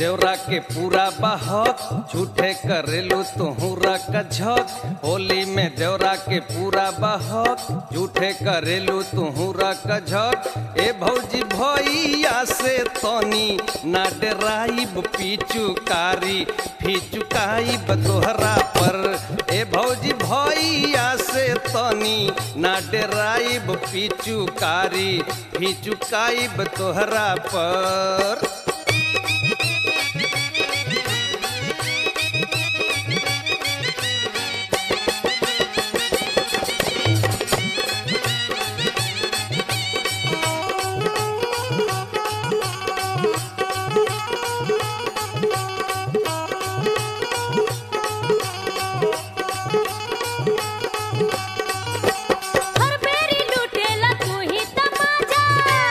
देवरा के पूरा बहक झूठे करेलू तुहरा कझक होली में देवरा के पूरा बहक झूठे करेलू तुहरा कझक ए भौजी भैया से तनी ना डराइब पीचुकारी फीचुकाइब तोहरा पर ए भौजी भैया से तनी ना डराइब पीचुकारी फीचुकाइब तोहरा पर हर बेरी लुटेला तू ही तमाजा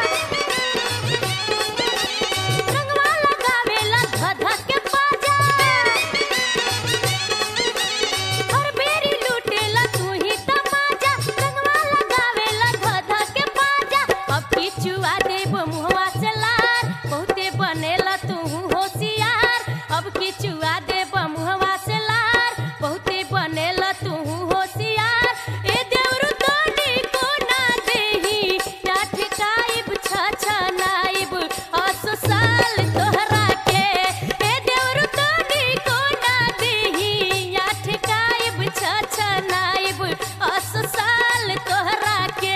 रंगवा लगावेला धध के पाजा हर बेरी लुटेला तू ही तमाजा रंगवा लगावेला धध के पाजा अब किचुआ देब मुहवा से लार बहुते बनेला तू होशियार अब किचुआ देब मुहवा से लार बहुते बनेला तू होशियार ए देवरु तोनी को ना देही डाठ काइब छ नाइब असो साल तोहरा के ए देवरु तोनी को ना देही डाठ काइब छ नाइब असो साल तोहरा के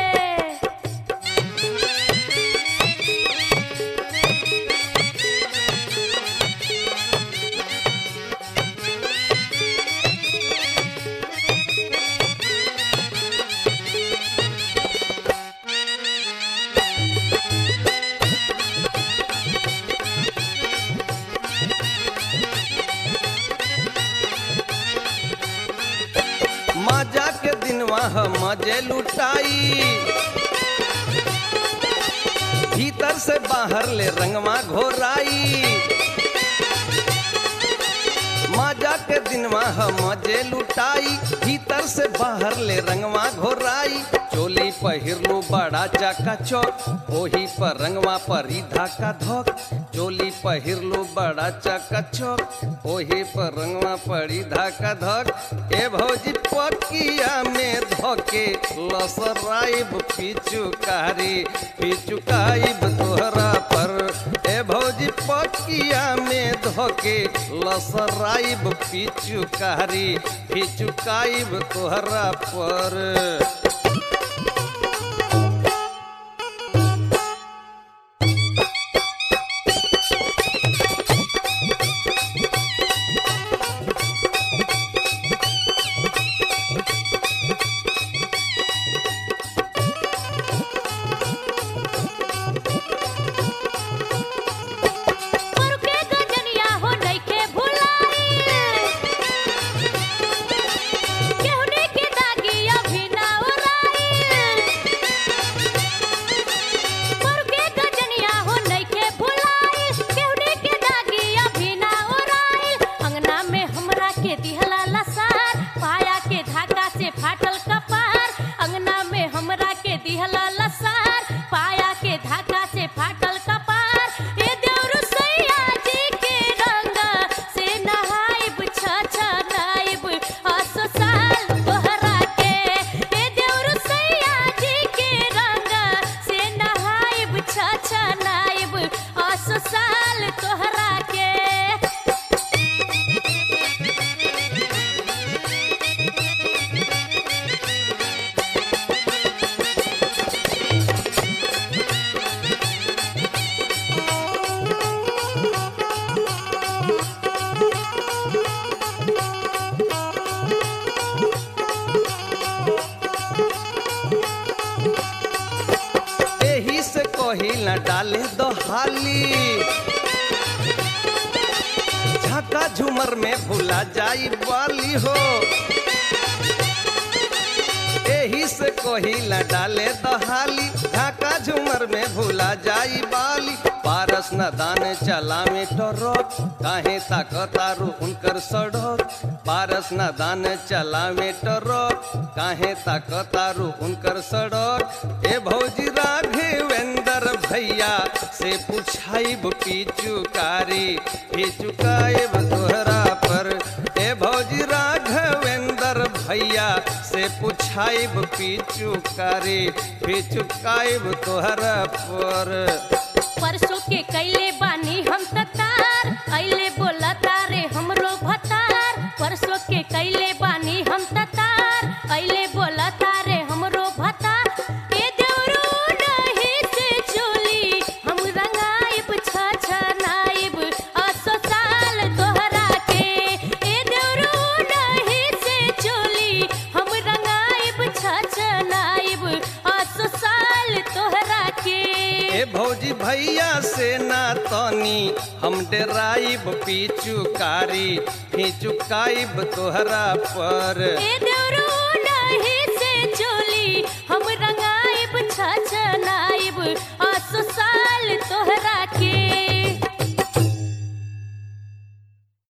मजा के दिनवा हम मजे लुटाई भीतर से बाहर ले रंगवा घोराई मजा के दिनवा हम मजे लुटाई भीतर से बाहर ले रंगवा घोराई चोली पहिरलू बड़ा चाका चौक ओही पर रंगवा पर ही धाका धोक चोली पहिरलू बड़ा चाका चौक ओही पर रंगवा पड़ी धाका धक ए भौजी पकिया में धोके लसराइब पिचुकारी पिचुकाइब तोहरा पर ए भौजी पकिया में धोके लसराइब पिचुकारी पिचुकाइब तोहरा पर पर के गजनिया हो नइखे भुलाई केहुने के दागी अभी ना उड़ाई पर के गजनिया हो नइखे भुलाई केहुने के दागी अभी ना उड़ाई अंगना में हमरा के दिहला लसार पाया के धागा से फाटल कपार अंगना में हमरा के दिहला लसार पाया के धागा से फाटल कपार ए देवरु सैया जी के रंग से नहाइब छ छ नाइब असो साल तोहरा के ए देवरु सैया जी के रंग से नहाइब छ छ नाइब असो साल तोहरा के एही से कही न डाले दो हाली झाका झूमर में भुला जाई वाली हो एही से कही न डाले दो हाली झाका झूमर में भुला जाई बाली पारस न दान चला में टरक काहे ताकतारू उनकर सड़क पारस न दान चला में टरक काहे ताकतारू उनकर सड़क ए भौजी राघवेंद्र भैया से पुछाइब पिचुकारी पिचुकाइब तोहरा पर ए भौजी राघवेंद्र भैया से पुछाइब पिचुकारी पिचुकाइब तोहरा पर परसों के कैले बानी हम ततार ऐले बोला तारे हमरो भतार परसों के कैले बानी हम ततार ऐले बोला तारे हमरो भतार ए देवरू नहीं से चोली हम रंगाइब छछनाइब असो साल तोहरा के ए देवरू नहीं से चोली हम रंगाइब छछनाइब असो साल तोहरा के ए भौजी भैया से ना तनी हम डेराइब पिचुकारी पिचुकाइब तोहरा पर ए देवरू नाही से चोली हम रंगाइब छछनाइब असो